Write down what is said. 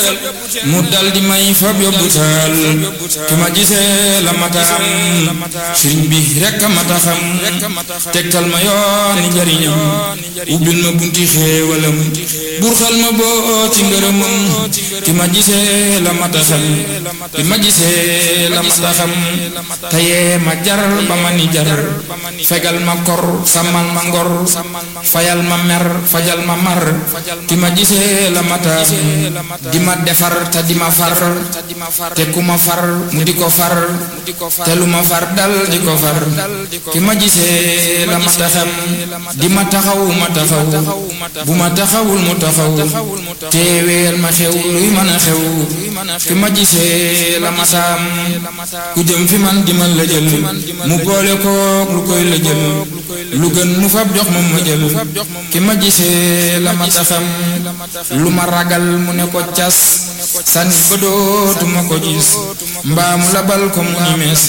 mu dal di may fab yóbbu taal ki ma gisee la mata am sëriñ bi rekk a mata xam tegtal ma yooni njariñam ubbil ma bunti xéewalam burxal ma boo ci ngërëmam ki ma gisee la mata xam ki ma gisee la mata xam tayee ma jar ba ma ni jar fegal ma kor sàmmal ma ngor fayal ma mer fajal ma mar ki ma gisee la mata di ma defar te di ma far te ku ma far mu di ko far te lu ma far dal di ko far ki ma gisee la mata xam di ma taxaw ma taxaw bu ma taxawul mu taxaw teeweel ma xew luy mën a xew ki ma gisee la mataam ku jëm fi man di ma la jël mu boole kook lu koy la jël lu gën mu fab jox ma ma jël ki ma gisee la mata xam lu ma ragal mu ne ko cas sànni ba dootuma ko gis mbaa mu labal ko mu ni mees